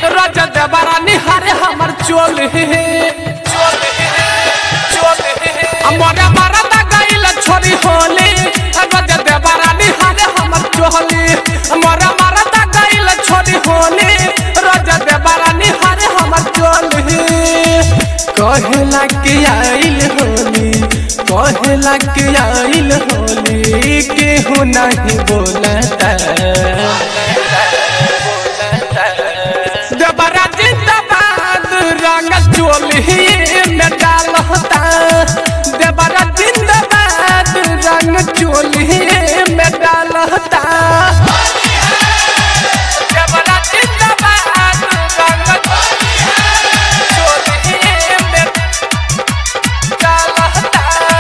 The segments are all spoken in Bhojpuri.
राजा देवरा निहारे हमर चोली चोली चोली मोरे मरदा गइल छोरी होली राजा देवरा निहारे हमर चोली मोरे मरदा गइल छोरी होली राजा देवरा निहारे हमर चोली कहेला के आइल होली कहेला के आइल होली केहू नहीं बोलता देवरा जिंदाबाद रंग चोली में डालता देवरा जिंदाबाद रंग चोली में डालता देवरा जिंदाबाद रंग चोली में डालता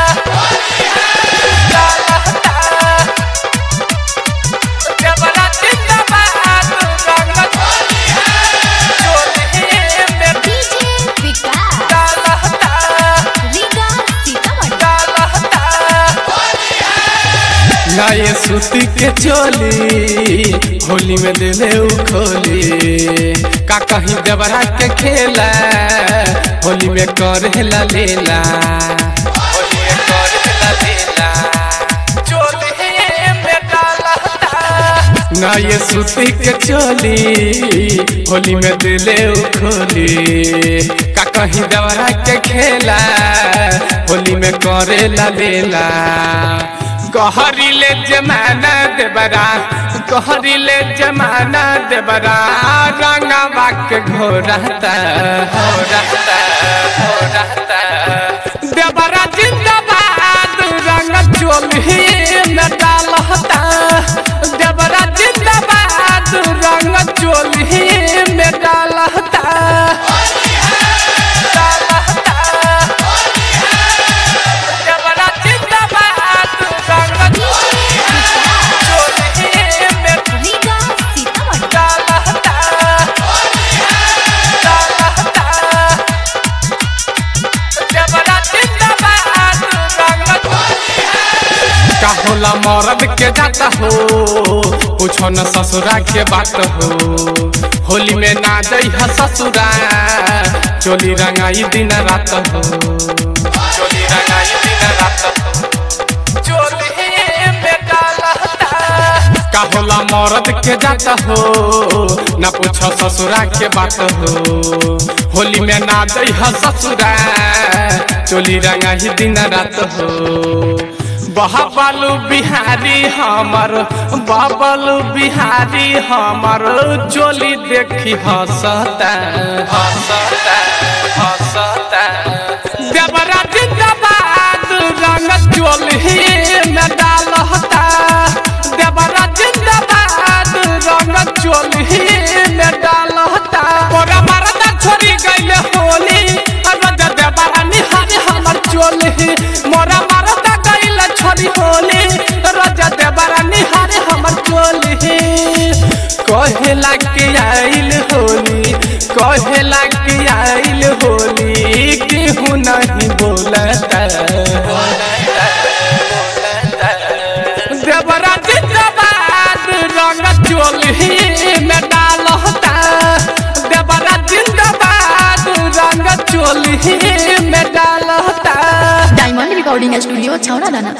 डालता देवरा जिंदाबाद रंग चोली में डीजे विकास डालता रीगा सीतामढ़ी ना ये सूती के चोली होली में दिले उ खोली का कहीं देवरा के खेला होली में करेला लेला होली में करेला लेला चोली में डालता ना ये सूती के चोली होली में दिले उ खोली का कहीं देवरा के खेला होली में करेला लेला कहरिले जमाना देबरा कहरिले जमाना देबरा रंगवा के घोरता घोरता घोरता देबरा जिंदाबाद रंग चोली में डालता देबरा जिंदाबाद रंग चोली में डालता डालता देवरा जिंदाबाद रंग चोली में रीगा सीतामढ़ी डालता डालता देवरा जिंदाबाद रंग का होला मरद के जाता हो पूछो न ससुरा के बात हो होली में ना जई ह ससुरा चोली रंगाई दिन रात हो चोली रंगाई दिन रात हो चोली में डालता का होला मरद के जाता हो ना पूछो ससुरा के बात हो होली में ना जई ह ससुरा चोली रंगाई दिन रात हो बहाबालू बिहारी हमर बाबलू बिहारी हमर चोली देखी हंसता हंसता हंसता देवरा जिंदाबाद रंग चोली में डालता देवरा जिंदाबाद रंग चोली में डालता मोरा मरदा छोड़ी गइले होली राजा देवरा निहारी हमर चोली मोरा मरदा गइले छोड़ी होली राजा देवरा निहारी हमर चोली कहेला के आइल होली कहेला के आइल होली केहू नहीं बोलता देवरा जिंदाबाद रंग चोली में डालता देवरा जिंदाबाद रंग चोली में डालता डायमंड रिकॉर्डिंग स्टूडियो छौरा दाना